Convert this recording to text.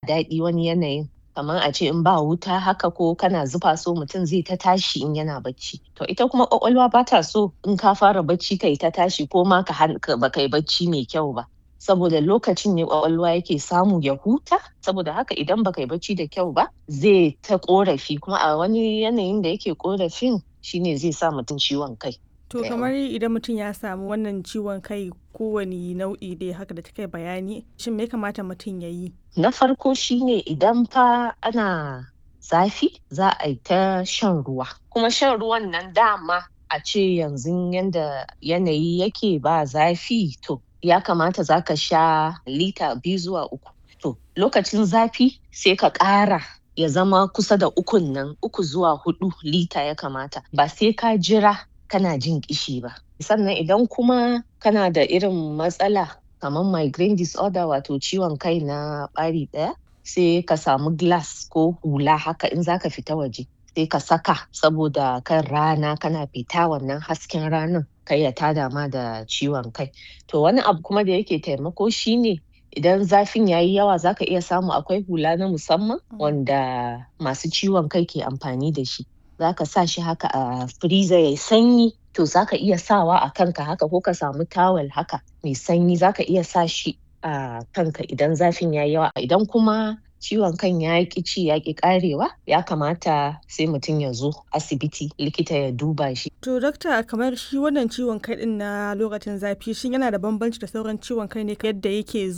daɗi wani yanayin kamar a ce in ba wuta haka ko kana zufa so mutum zai ta tashi in yana bacci to ita kuma ƙwaƙwalwa ba ta so in ka fara bacci kai ta tashi ko ma ka ba kai bacci mai kyau ba saboda lokacin ne ƙwaƙwalwa yake samu ya huta saboda haka idan baka yi bacci da kyau ba zai ta ƙorafi kuma a wani yanayin da yake ƙorafin shine zai sa mutum ciwon kai To kamar idan mutum ya samu wannan ciwon kai kowane nau'i dai haka da kai bayani shin me kamata mutum ya yi? Na farko shine idan fa ana zafi za a yi ta shan ruwa kuma shan ruwan nan dama a ce yanzu yanda yanayi yake ba zafi to ya kamata za ka sha lita biyu zuwa uku. To lokacin zafi sai ka ƙara ya zama kusa da ukun nan uku zuwa huɗu lita ya kamata ba sai ka jira kana jin ƙishi ba. Sannan idan kuma kana da irin matsala kamar migraine disorder wato ciwon kai na ɓari ɗaya sai ka samu glass ko hula haka in za ka fita waje sai ka saka saboda kan rana kana fita wannan hasken ranan kai ya tada ma da ciwon kai. To wani abu kuma da yake taimako shine idan zafin ya yi yawa za ka iya samu akwai hula na musamman wanda masu ciwon kai ke amfani da shi. za ka sa shi haka a freezer ya sanyi to za ka iya sawa a kanka haka ko ka samu tawel haka mai sanyi za ka iya sa shi a kanka idan zafin ya yi yawa idan kuma ciwon kan ya ƙi ci ya ƙi ƙarewa ya kamata sai mutum ya zo asibiti likita ya duba shi. To dokta kamar shi wannan ciwon kai din na lokacin zafi shin yana da bambanci da sauran ciwon kai ne yadda yake